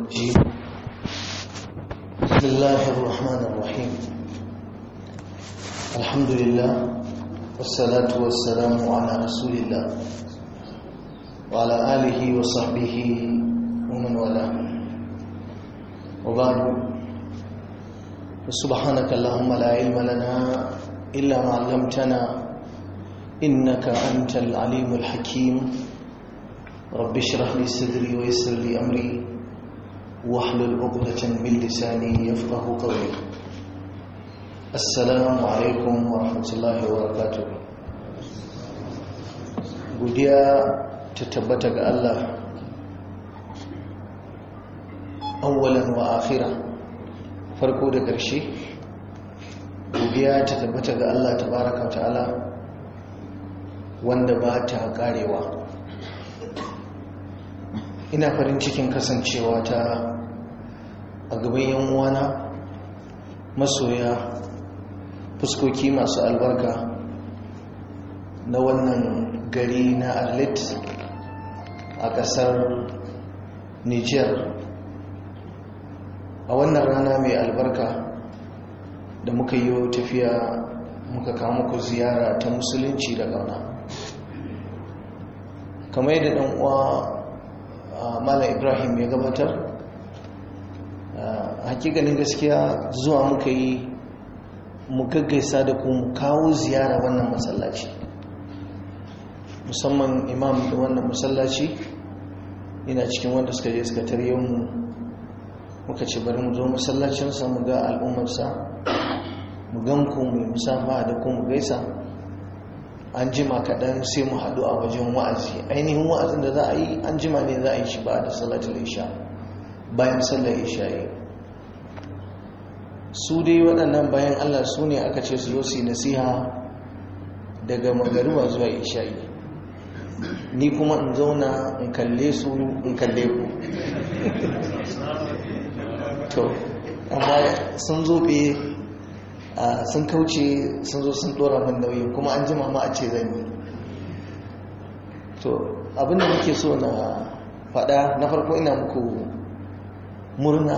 الرجيم بسم الله الرحمن الرحيم الحمد لله والصلاة والسلام على رسول الله وعلى آله وصحبه ومن والاه وبعد سبحانك اللهم لا علم لنا إلا ما علمتنا إنك أنت العليم الحكيم رب اشرح لي صدري ويسر لي أمري واحلل عقدة من لساني يفقه قولي السلام عليكم ورحمة الله وبركاته godiya ta tabbata ga Allah awwalan wa akhira farko da ƙarshe godiya ta tabbata ga Allah tabaraka ta'ala wanda ba ta karewa ina farin cikin kasancewa ta a gaban yan uwana masoya fuskoki masu albarka na wannan gari na arlit a ƙasar niger a wannan rana mai albarka da muka yi tafiya muka kawo muku ziyara ta musulunci da ƙauna kamar yadda ɗan uwa mala ibrahim ya gabatar hakikanin gaskiya zuwa muka yi mu gaggaisa da kuma kawo ziyara wannan masallaci musamman imam da wannan masallaci yana cikin wanda suka je suka tarye mu muka ce bari mu zo masallacinsa mu ga al'ummarsa mu gan ku mai musafa da kuma gaisa an jima kaɗan sai mu haɗu a wajen wa'azi ainihin wa'azin da za a yi an jima ne za a yi shi ba da salatul isha bayan sallar isha yi su dai waɗannan bayan allah su ne aka ce su zo su yi nasiha daga magariba zuwa isha yi ni kuma in zauna in kalle su in kalle ku to amma sun zobe sun kauce sun zo sun dora min nauyi kuma an jima ma a ce zan yi to abinda nake so na faɗa na farko ina muku murna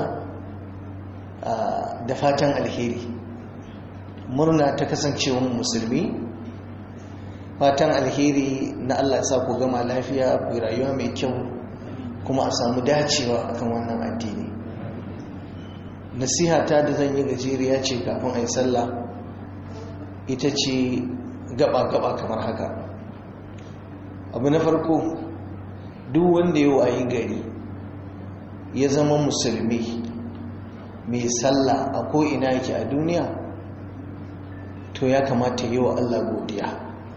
da fatan alheri murna ta kasancewa musulmi fatan alheri na Allah sa ku gama lafiya ku rayuwa mai kyau kuma a samu dacewa akan wannan addini nasiha ta da zan yi gajeriya ce kafin a yi sallah ita ce gaba-gaba kamar haka abu na farko duk wanda ya wayi gari ya zama musulmi mai sallah a ko'ina yake a duniya to ya kamata yi wa Allah godiya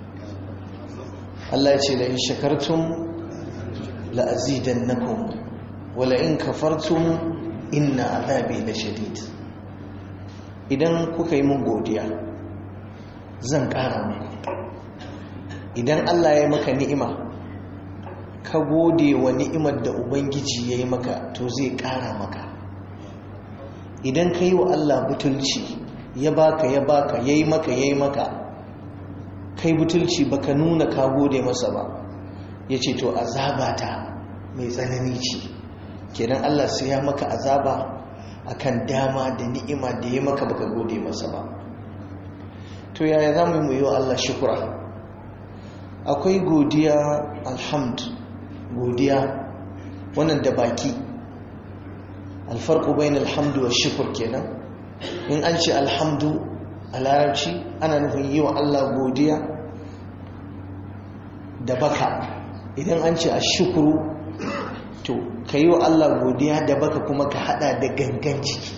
Allah ya ce da in shakartun la'azidan nakum wala in kafartun inna azabi la shadid idan kuka yi mun godiya zan ƙara muku idan Allah ya yi maka ni'ima ka gode wa ni'imar da ubangiji ya yi maka to zai ƙara maka idan ka yi wa Allah butulci ya baka ya baka ya yi maka ya yi maka kai butulci baka nuna ka gode masa ba ya ce to azabata mai tsanani ce kenan Allah sai ya maka azaba akan dama da ni'ima da ya maka baka gode masa ba to yaya za mu yi wa Allah shukura akwai godiya alhamd godiya wannan da baki alfarku bayan alhamdu wa shukur kenan in an ce alhamdu a larabci ana nufin yi wa Allah godiya da baka idan an ce a shukuru to ka yi wa Allah godiya da baka kuma ka hada da gangan ciki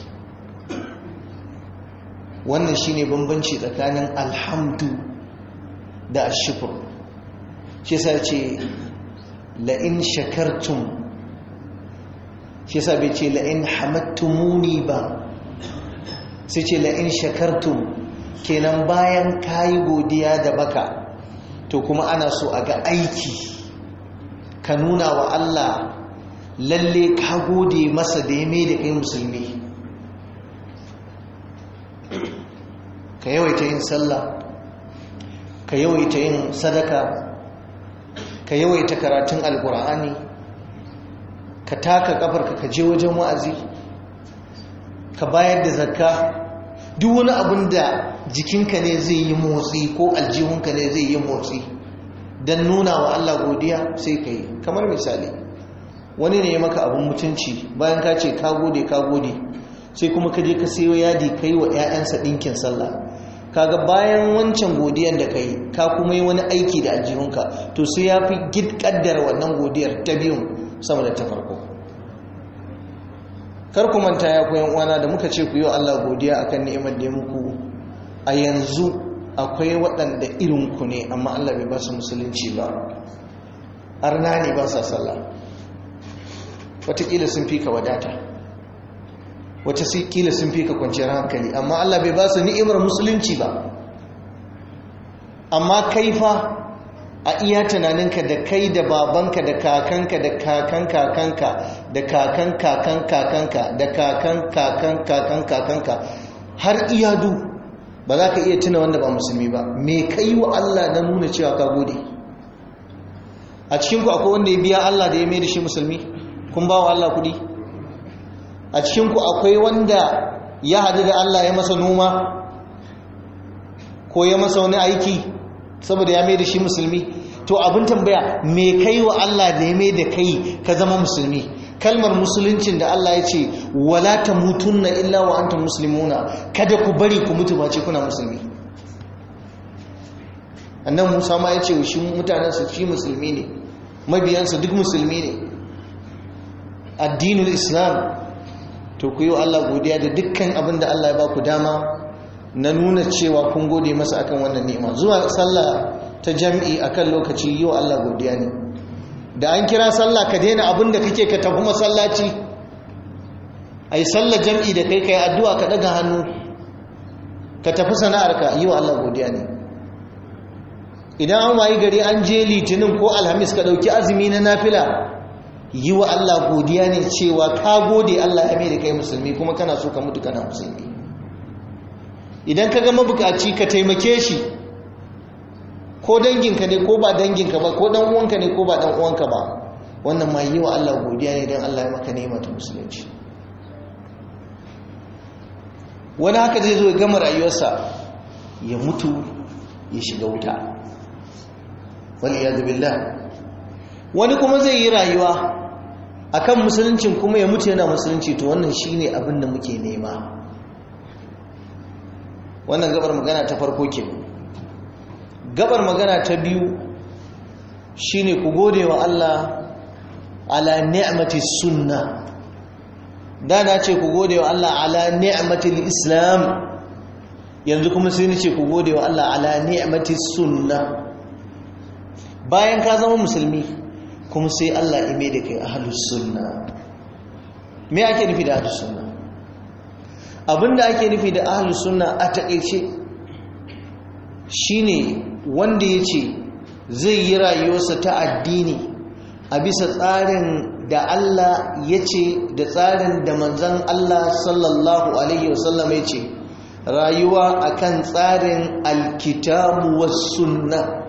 wannan shine bambanci tsakanin alhamdu da ashukur shi sa ce la'in shakartum shi sa bai ce la'in hamattumuni ba sai ce la'in shakartum kenan bayan kayi godiya da baka to kuma ana so a ga aiki ka nuna wa Allah lalle ka gode masa da ya mai da kai musulmi ka yawaita yin sallah ka yawaita yin sadaka ka yawaita karatun alkur'ani ka taka kafarka ka je wajen wa'azi ka bayar da zakka duk wani abin da jikinka ne zai yi motsi ko aljihunka ne zai yi motsi don nuna wa Allah godiya sai ka yi kamar misali wani ne ya maka abin mutunci bayan ka ce ka gode ka gode sai kuma ka je ka sayo yadi ka yi wa 'ya'yansa ɗinkin sallah kaga bayan wancan godiyan da ka yi ka kuma yi wani aiki da aljihunka to sai ya fi kaddara wannan godiyar ta biyun sama da ta farko kar ku manta ya koyan uwana da muka ce ku yi wa Allah godiya akan ni'imar da ya muku a yanzu akwai waɗanda irin ku ne amma Allah bai ba su musulunci ba arna ne ba sa sallah wataƙila sun fi ka wadata wata kila sun fi ka kwanciyar hankali amma Allah bai ba su ni'imar musulunci ba amma kai fa a iya tunaninka da kai da babanka da kakanka da kakan kakanka da kakan kakan kakanka da kakan kakan kakan kakanka har iyadu ba za ka iya tuna wanda ba musulmi ba me kai wa Allah na nuna cewa ka gode a cikinku akwai wanda ya biya Allah da ya mai da shi musulmi kun ba wa Allah kudi a cikinku akwai wanda ya hadu da Allah ya masa noma ko ya masa wani aiki saboda ya mai da shi musulmi to abin tambaya me kai wa Allah da ya mai da kai ka zama musulmi kalmar musuluncin da Allah ya ce wala tamutunna illa wa antum muslimuna kada ku bari ku mutu ba ce kuna musulmi annan Musa ma ya ce shi mutanen su shi musulmi ne mabiyansa duk musulmi ne addinul islam to ku yi wa Allah godiya da dukkan abin da Allah ya ba ku dama na nuna cewa kun gode masa akan wannan ni'ima zuwa sallah ta jam'i akan lokaci yi wa Allah godiya ne da an kira sallah ka daina abin da kake ka tafi masallaci ai sallah jam'i da kai kai addu'a ka daga hannu ka tafi sana'arka yi wa Allah godiya ne idan an wayi gari an je litinin ko alhamis ka dauki azumi na nafila yi wa Allah godiya ne cewa ka gode Allah ya mai da kai musulmi kuma kana so ka mutu kana musulmi idan ka ga mabukaci ka taimake shi ko danginka ne ko ba danginka ba ko dan uwanka ne ko ba dan uwanka ba wannan ma yi wa Allah godiya ne don Allah ya maka nema ta musulunci wani haka zai zo ya gama rayuwarsa ya mutu ya shiga wuta wani ya billah wani kuma zai yi rayuwa akan musuluncin kuma ya mutu yana musulunci to wannan shine abin da muke nema wannan gabar magana ta farko ke gabar magana ta biyu shine ku gode wa Allah ala ni'mati sunna da na ce ku gode wa Allah ala ni'mati islam yanzu kuma sai ni ce ku gode wa Allah ala ni'mati sunna bayan ka zama musulmi kuma sai Allah ime da kai ahlus sunna me ake nufi da ahlus sunna abinda ake nufi da ahlus sunna a takeice shine wanda yace zai yi rayuwarsa ta addini a bisa tsarin da Allah yace da tsarin da manzon Allah sallallahu alaihi wasallam yace rayuwa akan tsarin alkitabu was sunnah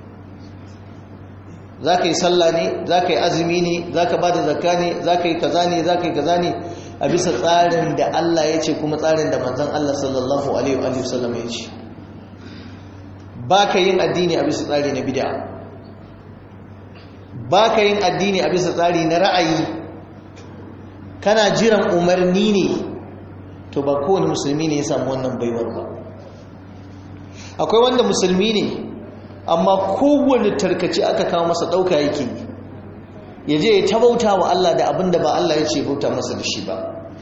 za ka yi sallah ne za ka yi azumi ne za ka ba da zakka ne za ka yi kaza ne za ka yi kaza ne a bisa tsarin da Allah ya ce kuma tsarin da manzan Allah sallallahu alaihi wa sallam ya ce ba ka yin addini a bisa tsari na bid'a ba ka yin addini a bisa tsari na ra'ayi kana jiran umarni ne to ba kowane musulmi ne ya samu wannan baiwar ba akwai wanda musulmi ne amma kowane tarkace aka kawo masa ɗauka yake ya je ya tabauta wa Allah da abin da ba Allah ya ce bauta masa da shi ba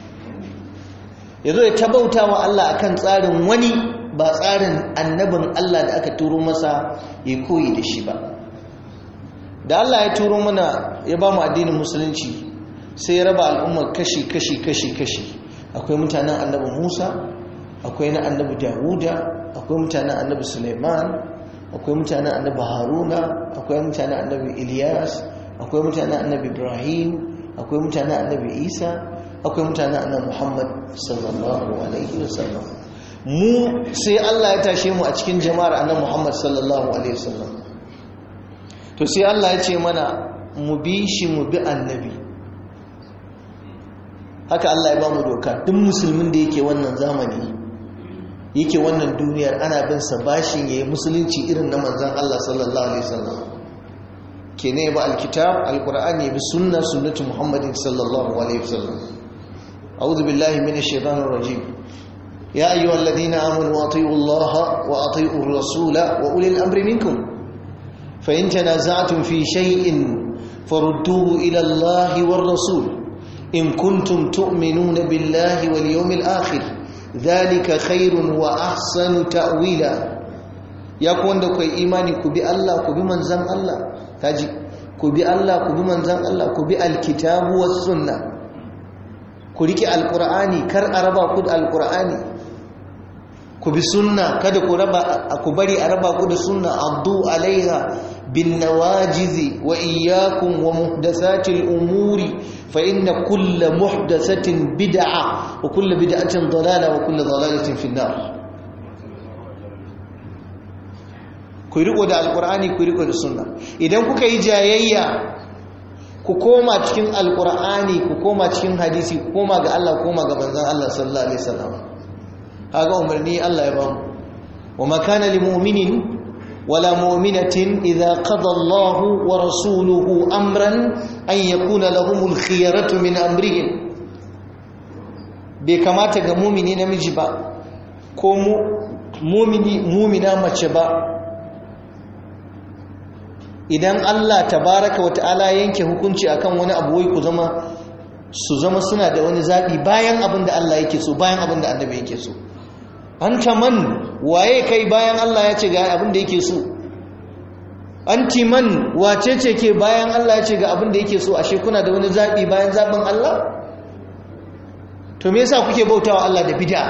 ya zo ya tabauta wa Allah akan tsarin wani ba tsarin annabin Allah da aka turo masa ya koyi da shi ba da Allah ya turo mana ya ba mu addinin musulunci sai ya raba al'ummar kashi kashi kashi kashi akwai mutanen annabi Musa akwai na annabi Dawuda akwai mutanen annabi Suleiman akwai mutanen annabi haruna akwai mutanen annabi ilyas akwai mutanen annabi ibrahim akwai mutanen annabi isa akwai mutanen annabi muhammad sallallahu alaihi wasallam mu sai allah ya tashe mu a cikin jama'ar annabi muhammad sallallahu alaihi wasallam to sai allah ya ce mana mu bi shi mu bi annabi haka Allah ya ba mu doka duk musulmin da yake wannan zamani yake wannan duniyar ana bin sa bashin yayi musulunci irin na manzon Allah sallallahu alaihi wasallam kene ba alkitab alqur'ani bi sunna sunnati muhammadin sallallahu alaihi wasallam a'udhu billahi minash shaitanir rajim ya ayyuhalladhina amanu atiiu allaha wa atiiu ar-rasula wa ulil amri minkum fa in tanaza'tum fi shay'in farudduhu ila allahi war rasul in kuntum tu'minuna billahi wal yawmil akhir dhalika khairun wa ahsanu ta'wila ya ku wanda kai imani ku bi Allah ku bi manzon Allah kaji ku bi Allah ku bi manzon Allah ku bi alkitabu was sunna ku rike alqur'ani kar a raba ku da alqur'ani ku bi sunna kada ku raba ku bari a raba ku da sunna addu alaiha bin nawajizi wa iyyakum wa muhdathatil umuri fa inna kulla muhdathatin bid'a wa kullu bid'atin dalala wa kullu dalalatin fin nar ku riko da alqur'ani ku riko da sunna idan kuka yi jayayya ku koma cikin alqur'ani ku koma cikin hadisi ku koma ga Allah koma ga manzon Allah sallallahu alaihi wasallam haga umarni Allah ya bamu wa makana lil mu'minin wala mu'minatin idza qada Allah wa rasuluhu amran an yakuna lahumul khiyaratu min amrihim bai kamata ga mu'mini namiji ba ko mu'mini mu'mina mace ba idan Allah tabaraka wata'ala yanke hukunci akan wani abu wai ku zama su zama suna da wani zabi bayan abin da Allah yake so bayan abin da annabi yake so anta man waye kai bayan Allah ya ce ga abin da yake so anti man wace ce ke bayan Allah ya ce ga abin da yake so ashe kuna da wani zabi bayan zabin Allah to me yasa kuke bautawa Allah da bid'a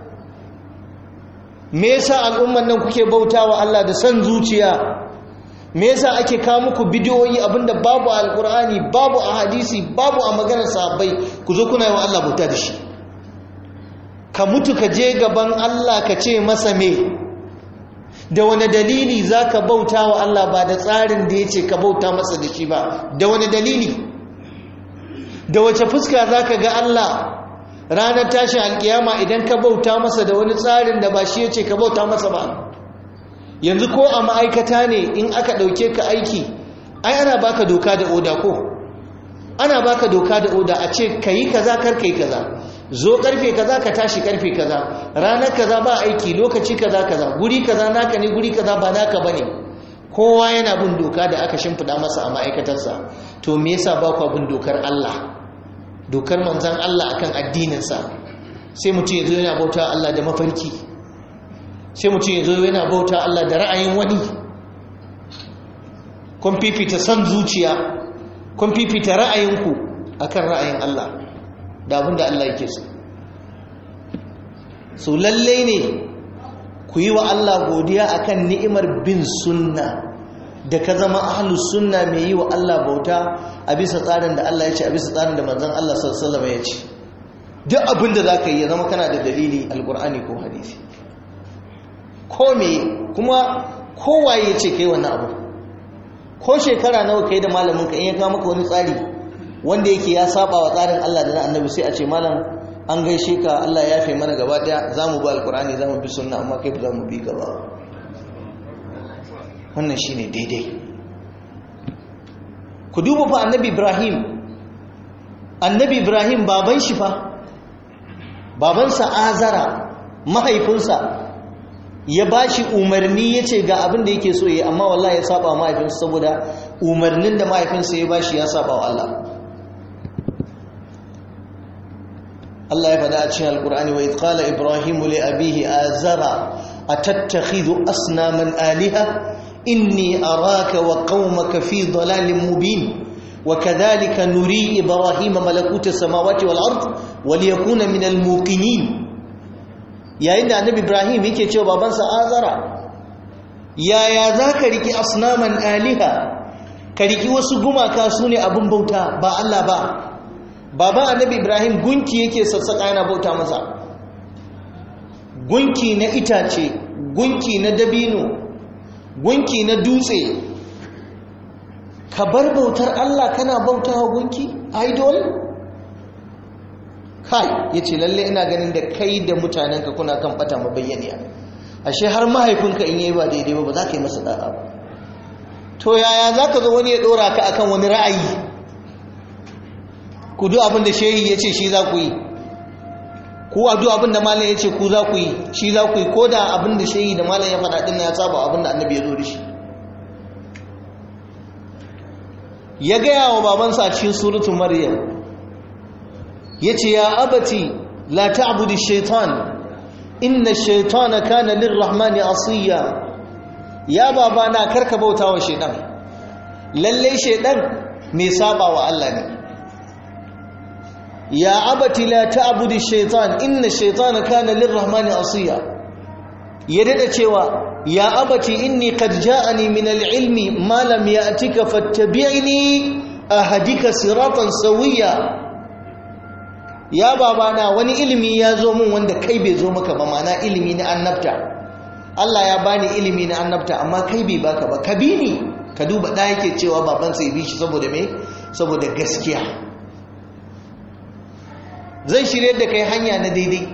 me yasa al'umman nan kuke bautawa Allah da san zuciya me yasa ake kawo muku bidiyoyi abinda babu a alqur'ani babu a hadisi babu a maganar sahabbai ku zo kuna yi wa Allah bauta da shi ka mutu ka je gaban Allah ka ce masa me da wani dalili za ka bauta wa Allah ba da tsarin da ya ce ka bauta masa da shi ba da wani dalili da wace fuska za ka ga Allah ranar tashin alkiyama idan ka bauta masa da wani tsarin da ba shi ya ce ka bauta masa ba yanzu ko a ma'aikata ne in aka ɗauke ka aiki ai ana baka doka da oda ko ana baka doka da oda a ce ka yi kaza kar ka yi kaza zo karfe kaza ka tashi karfe kaza ranar kaza ba aiki lokaci kaza kaza guri kaza naka ne guri kaza ba naka bane kowa yana bin doka da aka shimfida masa a ma'aikatarsa to me yasa ba ku bin dokar Allah dokar manzon Allah akan addininsa sai mutum yazo yana bauta Allah da mafarki sai mutum yazo yana bauta Allah da ra'ayin wani kun fifita san zuciya kun fifita ra'ayinku akan ra'ayin Allah da abin da Allah yake so so lalle ne ku yi wa Allah godiya akan ni'imar bin sunna da ka zama ahlus sunna mai yi wa Allah bauta a bisa tsarin da Allah ya ce a bisa tsarin da manzon Allah sallallahu alaihi ya ce duk abin da zaka yi ya zama kana da dalili alqur'ani ko hadisi ko me kuma kowaye ya ce kai wannan abu ko shekara nawa kai da malamin ka in ya ga maka wani tsari wanda yake ya saba wa tsarin Allah da na annabi sai a ce malam an gaishe ka Allah ya yafe mana gaba daya zamu bi alqur'ani zamu bi sunna amma kai ba zamu bi gaba wannan shine daidai ku duba fa annabi Ibrahim annabi Ibrahim baban shi fa babansa Azara mahaifinsa ya bashi umarni yace ga abin da yake so yi amma wallahi ya saba wa mahaifinsa saboda umarnin da mahaifinsa ya bashi ya saba wa Allah Allah ya faɗa a cikin Alƙur'ani wa idh qala Ibrahim li abihi azara atattakhidhu asnaman aliha inni araka wa qaumaka fi dalalin mubin wa kadhalika nuri Ibrahim malakuta samawati wal ard wa liyakuna min al muqinin yayin da annabi Ibrahim yake cewa babansa azara yaya zaka riki asnaman aliha ka riki wasu gumaka sune abun bauta ba Allah ba baban annabi ibrahim gunki yake sassaƙa yana bauta masa gunki na itace gunki na dabino gunki na dutse ka bar bautar allah kana bauta wa gunki idol kai ya ce lalle ina ganin da kai da mutanenka kuna kan bata mabayyaniya ashe har mahaifinka in yi ba daidai ba ba za ka yi masa da'a ba to yaya za ka zo wani ya ɗora ka akan wani ra'ayi ku duk abin da shehi ya ce shi za ku yi ku a duk abin da malam ya ce ku za ku yi shi za ku yi ko da abin da shehi da malam ya faɗa ɗin ya saba abin da annabi ya zo da shi ya gaya wa babansa a cikin suratu maryam ya ce ya abati la ta'budu shaitan inna shaitana kana lirrahmani asiya ya babana karka bauta wa shaitan lalle shaitan mai saba wa Allah ne ya abati la ta'budu shaitan inna shaitana kana lirrahmani asiya ya dada cewa ya abati inni qad ja'ani min al-ilmi ma lam ya'tika fattabi'ni ahdika siratan sawiya ya babana wani ilimi ya zo min wanda kai bai zo maka ba mana ilimi na annabta Allah ya bani ilimi na annabta amma kai bai baka ba ka bi ni ka duba da yake cewa babansa ya bi shi saboda me saboda gaskiya zai shirye da kai hanya na daidai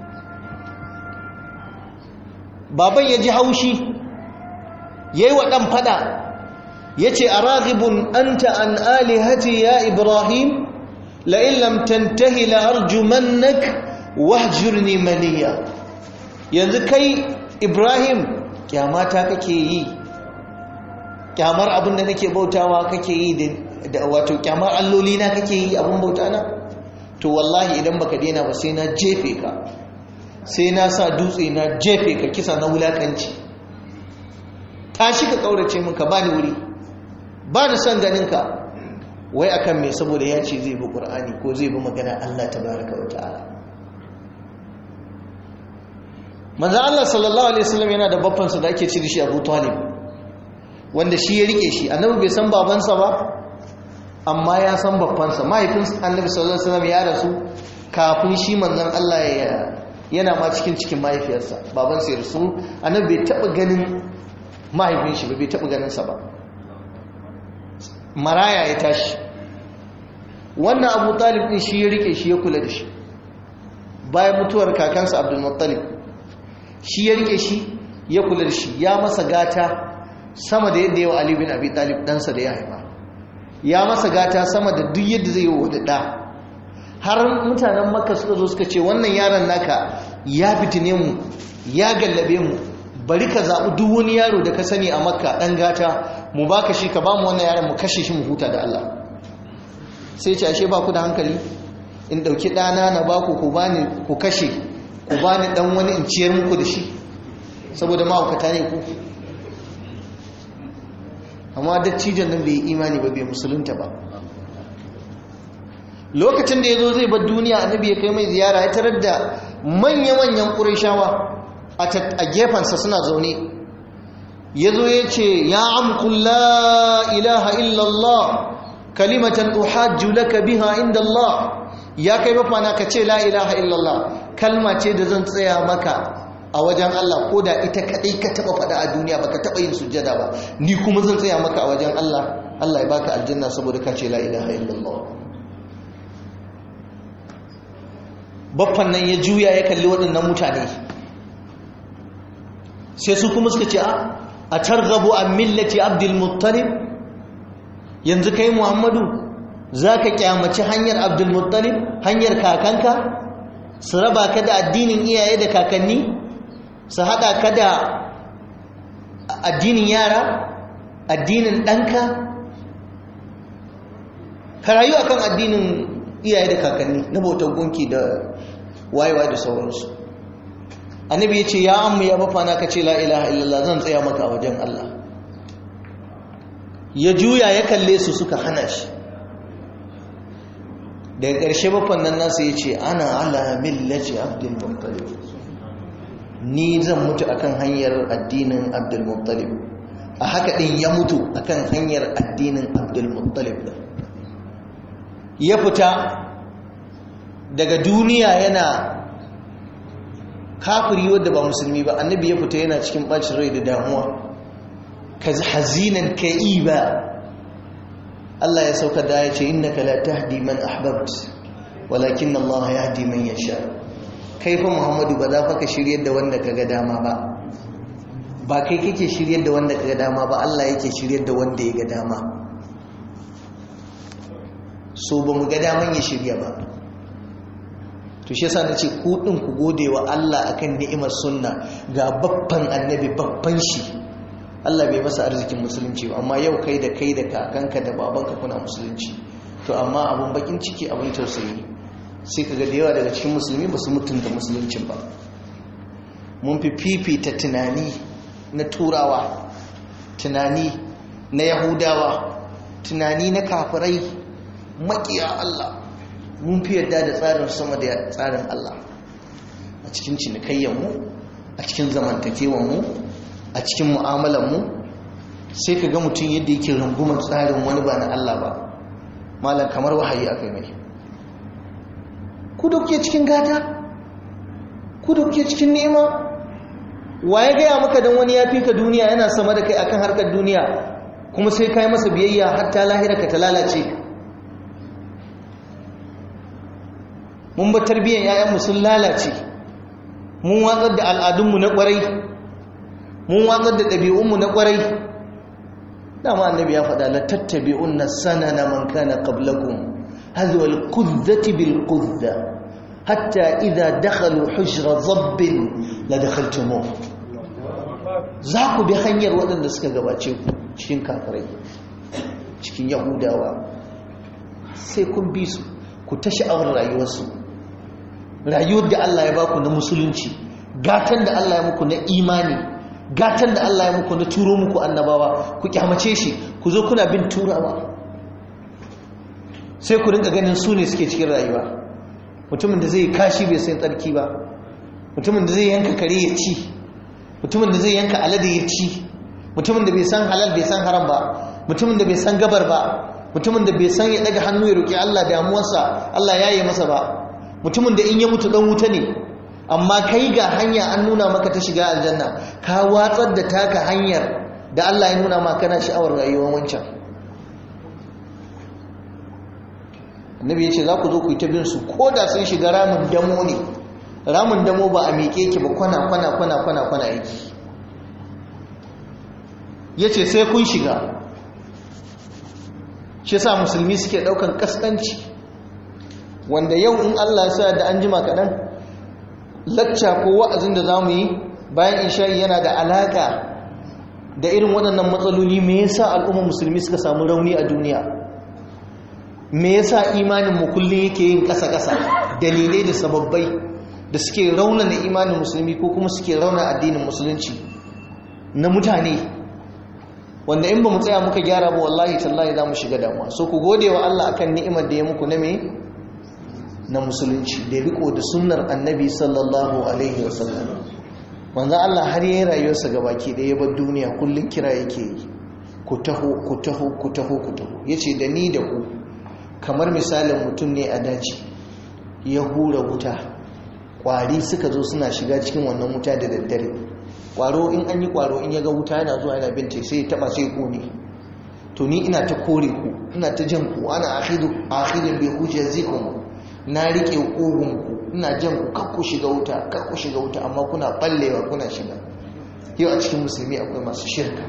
baban ya ji haushi yayi wa dan fada yace araghibun anta an alihati ya ibrahim لئن لم تنتهي لأرجمنك واهجرني مليا yanzu kai Ibrahim kyamata kake yi kyamar abin da nake bautawa kake yi da wato kyamar alloli na kake yi abin bauta na to wallahi idan baka daina ba sai na jefe ka sai na sa dutse na jefe ka kisa na wulakanci tashi ka kaurace min ka bani wuri ba ni son ganin ka wai akan me saboda ya ce zai bi ƙur'ani ko zai bi magana Allah tabaraka wa ta'ala manzo Allah sallallahu alaihi wasallam yana da babbansa da ake ci da shi Abu Talib wanda shi ya rike shi annabi bai san babansa ba amma ya san babbansa mahaifin annabi sallallahu alaihi wasallam ya rasu kafin shi manzon Allah ya yana ma cikin cikin mahaifiyarsa babansa ya rasu annabi bai taba ganin mahaifin shi ba bai taba ganin sa ba maraya ya tashi wannan abu talib din shi ya rike shi ya kula da shi bayan mutuwar kakansa abdulmuttalib shi ya rike shi ya kula da shi ya masa gata sama da yadda yawa ali bin abi talib ɗansa da ya haifa ya masa gata sama da duk yadda zai yi wa da har mutanen makka suka zo suka ce wannan yaron naka ya fitine mu ya gallabe mu bari ka zaɓi duk wani yaro da ka sani a makka ɗan gata mu baka shi ka ba mu wannan yaron mu kashe shi mu huta da Allah sai ce ashe ba ku da hankali in ɗauki ɗana na ba ku ku bani ku kashe ku bani ɗan wani in ciyar muku da shi saboda ma'aukata ne ku amma dattijan nan bai imani ba bai musulunta ba lokacin da ya zo zai bar duniya annabi ya kai mai ziyara ya tarar da manya-manyan ƙurashawa a gefensa suna zaune ya zo ya ce ya amkun la ilaha illallah kalimatan uhajju laka biha inda Allah ya kai mafana ka ce la ilaha illallah kalma ce da zan tsaya maka a wajen Allah ko da ita kadai ka taba fada a duniya baka taba yin sujjada ba ni kuma zan tsaya maka a wajen Allah Allah ya baka aljanna saboda ka ce la ilaha illallah baffan nan ya juya ya kalli waɗannan mutane sai su kuma suka ce a targabu an millati abdul muttalib yanzu kai muhammadu za ka kyamaci hanyar abdul muttalib hanyar kakanka su raba ka da addinin iyaye da kakanni su haɗa ka da addinin yara addinin ɗanka ka rayu akan addinin iyaye da kakanni na bautar gunki da wayewa da sauransu annabi ya ce ya ammu ya bafana ka ce la ilaha illallah zan tsaya maka a wajen Allah ya juya ya kalle su suka hana shi daga ƙarshe bafan nan nasu ya ce ana ala millaci abdul muttalib ni zan mutu akan hanyar addinin abdul muttalib a haka ɗin ya mutu akan hanyar addinin abdul muttalib ya fita daga duniya yana kafiri wadda ba musulmi ba annabi ya fita yana cikin bacin rai da damuwa ka hazinan ka ba Allah ya sauka da ya ce innaka la tahdi man ahbabt walakin Allah yahdi man yasha kai fa Muhammadu ba za fa ka shiryar da wanda kaga dama ba ba kai kake shiryar da wanda kaga dama ba Allah yake shiryar da wanda ya ga dama so ba mu ga daman ya shirya ba to shi yasa nace ku din ku gode wa Allah akan ni'imar sunna ga babban annabi babban shi Allah bai masa arzikin musulunci ba amma yau kai da kai da kakanka da babanka kuna musulunci to amma abun bakin ciki abun tausayi sai kaga da yawa daga cikin musulmi ba su mutunta musuluncin ba mun fi fifita tunani na turawa tunani na yahudawa tunani na kafirai makiya Allah mun fi yarda da tsarin sama da tsarin Allah a cikin cinikayyanmu a cikin zamantakewanmu a cikin mu'amalanmu sai ka ga mutum yadda yake rungumar tsarin wani ba na Allah ba malam kamar wahayi aka mai ku da kuke cikin gata ku da kuke cikin nema wa ya gaya maka don wani ya fi ka duniya yana sama da kai akan harkar duniya kuma sai ka yi masa biyayya hatta lahira ka ta lalace mun ba tarbiyyar 'ya'yanmu sun lalace mun watsar da al'adunmu na ƙwarai mun watsar da ɗabi'unmu na ƙwarai dama annabi ya faɗa la tattabi'un na sana na man kana qablakum hadwa al-qudzati bil qudza hatta idza dakhalu hujra zabbin la dakhaltumuh za ku bi hanyar waɗanda suka gabace ku cikin kafirai cikin yahudawa sai kun bi su ku ta sha'awar rayuwarsu rayuwar da Allah ya baku na musulunci gatan da Allah ya muku na imani gatan da Allah ya muku na turo muku annabawa ku kyamace shi ku zo kuna bin turawa sai ku rinka ganin su ne suke cikin rayuwa mutumin da zai kashi bai san tsarki ba mutumin da zai yanka kare ya ci mutumin da zai yanka alade ya ci mutumin da bai san halal bai san haram ba mutumin da bai san gabar ba mutumin da bai san ya daga hannu ya roki Allah damuwarsa Allah ya yi masa ba mutumin da in ya mutu dan wuta ne amma kai ga hanya an nuna maka ta shiga aljanna ka watsar da taka hanyar da Allah ya nuna maka kana sha'awar rayuwar wancan annabi ya ce za ku zo ku yi ta bin su ko da sun shiga ramin damo ne ramin damo ba a miƙe ki ba kwana kwana kwana kwana kwana yake ya ce sai kun shiga shi sa musulmi suke ɗaukan ƙasƙanci wanda yau in Allah sa da an jima kaɗan lacca ko wa'azin da za mu yi bayan isha'i yana da alaƙa da irin waɗannan matsaloli me yasa al'ummar musulmi suka samu rauni a duniya me yasa imanin mu kullum yake yin ƙasa-ƙasa dalilai da sababbai da suke raunana imanin musulmi ko kuma suke rauna addinin musulunci na mutane wanda in ba mu tsaya muka gyara ba wallahi tallahi za mu shiga damuwa so ku gode wa Allah akan ni'imar da ya muku na me na musulunci da riko da sunnar annabi sallallahu alaihi wasallam wanzan Allah har yayin rayuwarsa gabaki da ya bar duniya kullun kira yake yi ku taho ku taho ku taho ku taho yace da ni da ku kamar misalin mutum ne a daji ya hura wuta kwari suka zo suna shiga cikin wannan wuta da daddare kwaro in an yi kwaro in ya ga wuta yana zuwa yana bince sai ya taba sai kone to ni ina ta kore ku ina ta jan ku ana akhidu akhidin bi hujjazikum na rike kugun ku ina jan ku kakku shiga wuta kakku shiga wuta amma kuna ballewa kuna shiga yau a cikin musulmi akwai masu shirka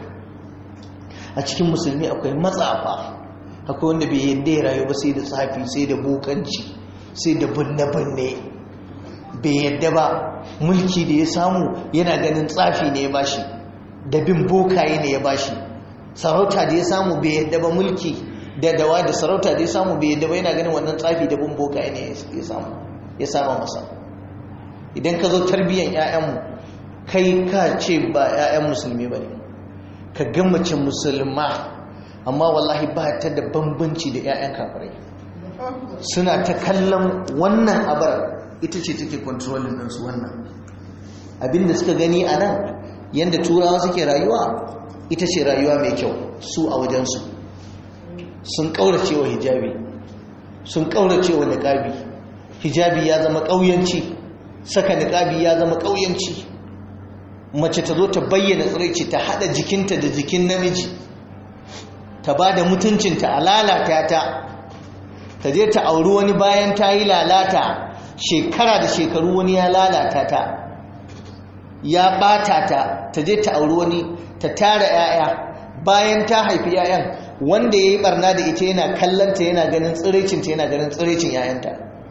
a cikin musulmi akwai matsafa akwai wanda bai yadda ya rayu ba sai da tsafi sai da bokanci sai da bunne-bunne bai yadda ba mulki da ya samu yana ganin tsafi ne ya bashi da bin bokaye ne ya bashi sarauta da ya samu bai yadda ba mulki da dawa da sarauta da ya samu bai yadda ba yana ganin wannan tsafi da bin bokaye ne ya samu ya sama masa idan ka zo tarbiyyar 'ya'yanmu kai ka ce ba 'ya'yan musulmi ba ne ka ga mace musulma amma wallahi ba ta da bambanci da 'ya'yan kafirai suna ta kallon wannan abar ita ce take kontrolin ɗinsu wannan abinda suka gani a nan yadda turawa suke rayuwa ita ce rayuwa mai kyau su a wajensu sun ƙaurace wa hijabi sun ƙaurace wa niƙabi hijabi ya zama ƙauyanci saka niƙabi ya zama ƙauyanci mace ta zo ta bayyana tsiraici ta haɗa jikinta da jikin namiji ta ba da mutuncinta a lalata ta ta je ta auri wani bayan ta yi lalata shekara da shekaru wani ya lalata ta ya bata ta ta je ta auri wani ta tara 'ya'ya bayan ta haifi 'ya'yan wanda ya yi barna da ita yana kallanta yana ganin tsiricinta yana ganin tsiricin 'ya'yanta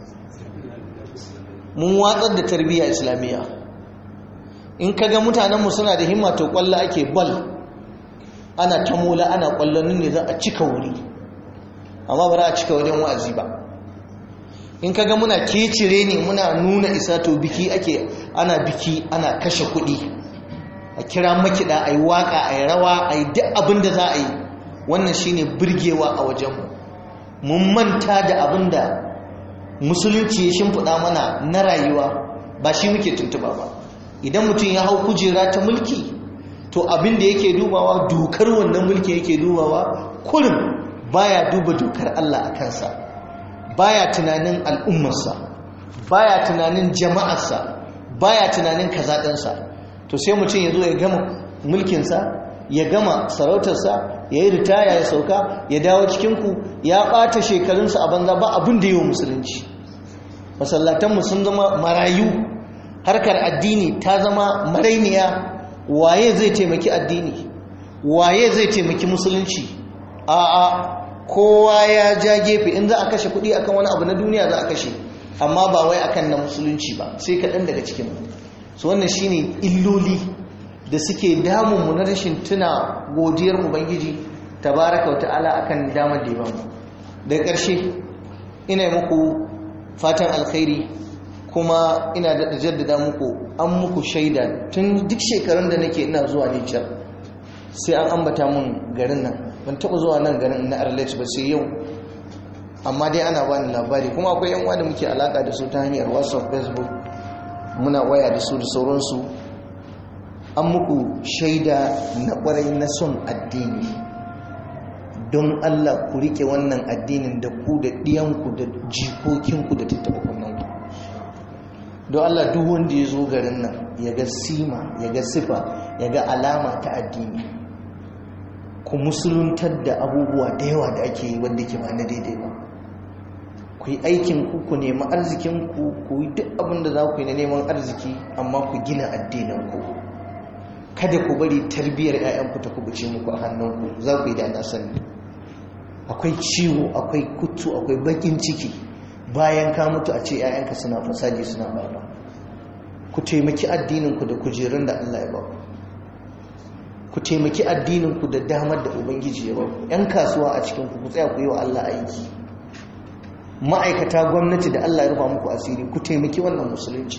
mun watsar da tarbiyya islamiyya in ka ga mutanenmu suna da himma to kwallo ake bal ana ta mola ana kwallon ne za a cika wuri amma ba za a cika wajen wa'azi ba in ka ga muna kecire ne muna nuna isa to biki ake ana biki ana kashe kuɗi a kira makiɗa a yi waƙa a yi rawa a yi duk abin da za a yi wannan shine birgewa a wajenmu mun manta da abin da musulunci ya shimfiɗa mana na rayuwa ba shi muke tuntuba ba idan mutum ya hau kujera ta mulki to abin da yake dubawa dokar wannan mulki yake dubawa kullum baya duba dokar Allah a kansa baya tunanin al'ummarsa baya tunanin jama'arsa baya tunanin kazaɗansa to sai mutum ya zo ya gama mulkinsa ya gama sarautarsa ya yi ritaya ya sauka ya dawo cikinku ya ɓata shekarunsa a banza ba abin da yi wa musulunci masallatanmu sun zama marayu harkar addini ta zama marainiya waye zai taimaki addini waye zai taimaki musulunci a'a kowa ya ja gefe in za a kashe kuɗi akan wani abu na duniya za a kashe amma ba wai akan na musulunci ba sai kaɗan daga cikin su wannan shine illoli da suke damunmu na rashin tuna godiyar ubangiji tabaraka wa ta'ala akan damar da ya bamu daga ƙarshe ina muku fatan alkhairi kuma ina da jaddada muku an muku shaida tun duk shekarun da nake ina zuwa Nijar sai an ambata mun garin nan ban taɓa zuwa nan garin na Arlet ba sai yau amma dai ana bani labari kuma akwai yan da muke alaka da su ta hanyar WhatsApp Facebook muna waya da su da sauransu an muku shaida na kwarai na son addini don Allah ku rike wannan addinin da ku da ɗiyanku da jikokinku da tattaba kunnanku don Allah duk wanda ya zo garin nan ya ga sima ya ga sifa ya ga alama ta addini ku musuluntar da abubuwa da yawa da ake yi wanda ke ba na daidai ba ku yi aikin ku ku nemi arzikin ku ku yi duk abin da za ku yi na neman arziki amma ku gina addinin ku kada ku bari tarbiyyar 'ya'yanku ta kubuce muku a hannunku za ku yi da na sani akwai ciwo akwai kutu akwai bakin ciki bayan ka mutu a ce 'ya'yanka suna fasadi suna barba ku taimaki addininku da kujerun da Allah ya ba ku taimaki addininku da damar da ubangiji ya ba 'yan kasuwa a cikin ku tsaya ku yi wa Allah aiki ma'aikata gwamnati da Allah ya rufa muku asiri ku taimaki wannan musulunci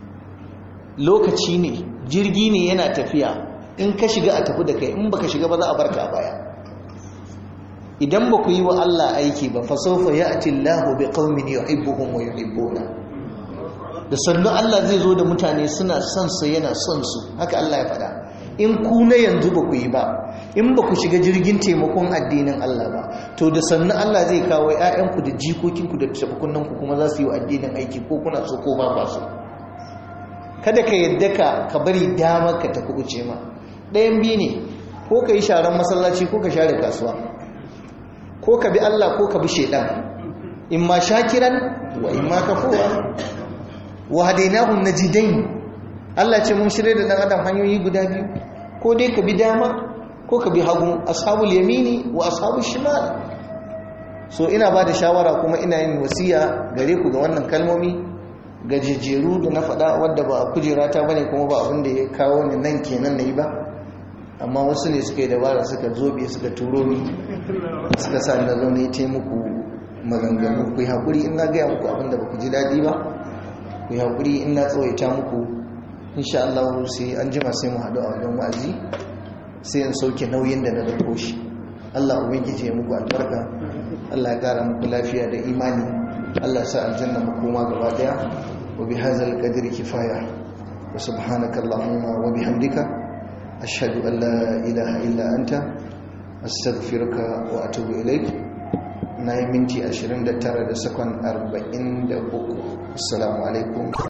lokaci ne jirgi ne yana tafiya in ka shiga a tafi da kai in baka shiga ba za a barka a baya idan ba ku yi wa Allah aiki ba fa sawfa ya'ti Allahu bi qaumin yuhibbuhum wa yuhibbuna da sannu Allah zai zo da mutane suna son sa yana son su haka Allah ya faɗa in ku na yanzu ba ku yi ba in ba ku shiga jirgin taimakon addinin Allah ba to da sannu Allah zai kawo ƴaƴanku da jikokinku da tabakunanku kuma za su yi wa addinin aiki ko kuna so ko ba ba so kada ka yadda ka ka bari damar ka ta kubuce ma ɗayan biyu ne ko ka yi sharan masallaci ko ka share kasuwa ko ka bi Allah ko ka bi shaidan in ma shakiran wa in ma kafura wa hadainahu najidain Allah ce mun shirye da dan adam hanyoyi guda biyu ko dai ka bi dama ko ka bi hagu ashabul yamini wa ashabul shimal so ina ba da shawara kuma ina yin wasiya gare ku ga wannan kalmomi gajejjeru da na faɗa wadda ba a kujera ta bane kuma ba abin da ya kawo ni nan kenan na yi ba amma wasu ne suka yi dabara suka zobe suka turo ni suka sa na zo ne ta muku maganganu ku yi haƙuri in na gaya muku abin da ba ku ji daɗi ba ku yi haƙuri in na tsawaita muku insha Allah sai an jima sai mu haɗu a wajen wa'azi sai in sauke nauyin da na dauko shi Allah ubangiji ya muku albarka Allah ya ƙara muku lafiya da imani Allah sa aljanna makoma gaba daya wa bi hadzal qadri kifaya wa subhanaka allahumma wa bihamdika ashhadu an la ilaha illa anta astaghfiruka wa atubu ilaik na yi minti 29 da sakon 43 assalamu alaikum